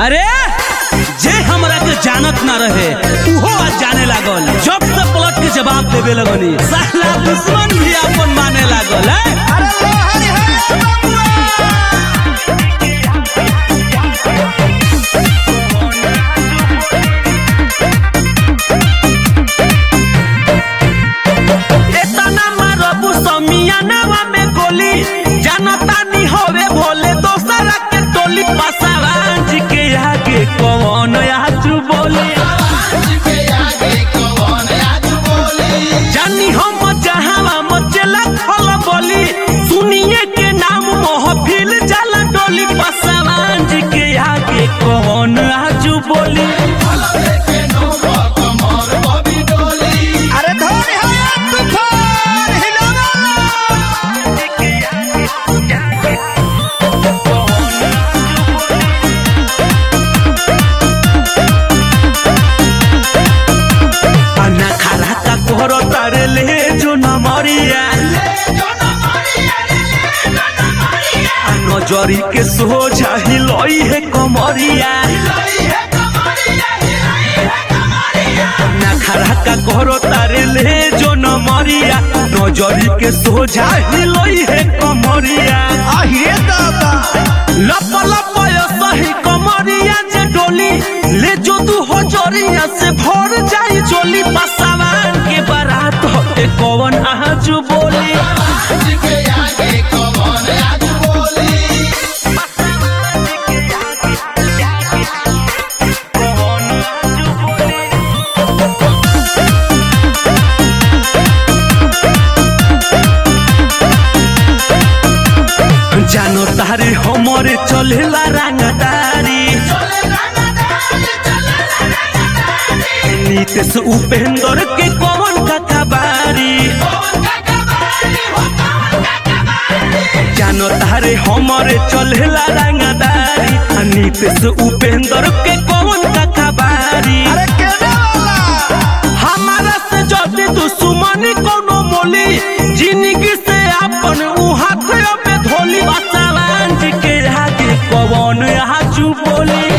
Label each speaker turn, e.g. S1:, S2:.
S1: अरे जे हमरा के जानत ना रहे उहो आज जाने लागल जब से पलट के जवाब देवे लगनी साला दुश्मन भी अपन माने लागल है एतना मारबू समियानवा में गोली जानता नी होवे भोले दोसरा के टोली पसारांच के आगे कौन आजू बोले जानी हम जहावा मचला खल बोली सुनिए के नाम महफिल जाला डोली पसारांच के आगे कौन आजू बोली
S2: अरे धोनी हो या तूफान हिलोला
S1: अन्ना खरा का कोहरो तारे ले जो न मरिया नजरी के सोझा हिलोई है कमरिया नखरा का कोहरो तारे ले जो न मरिया नजरी के सोझा हिलोई है कमरिया
S2: आहिए दादा
S1: लप लप यो सही कमरिया जे डोली ले जो तू हो जोरिया से भर जाई चोली पसावान के बारात होते कौन आजू बोली जानो तारे हमरे चलेला रंगदारी नीतीश उपेंद्र के कौन का कबारी जानो तारे हमरे चलेला रंगदारी आ नीतीश उपेंद्र के कौन का कबारी
S2: अरे केने वाला
S1: हमारा से जल्दी दुश्मनी कोनो मोली जिंदगी से अपन उ हाथ पे धोली बसावान जी के आगे कौन आजू बोली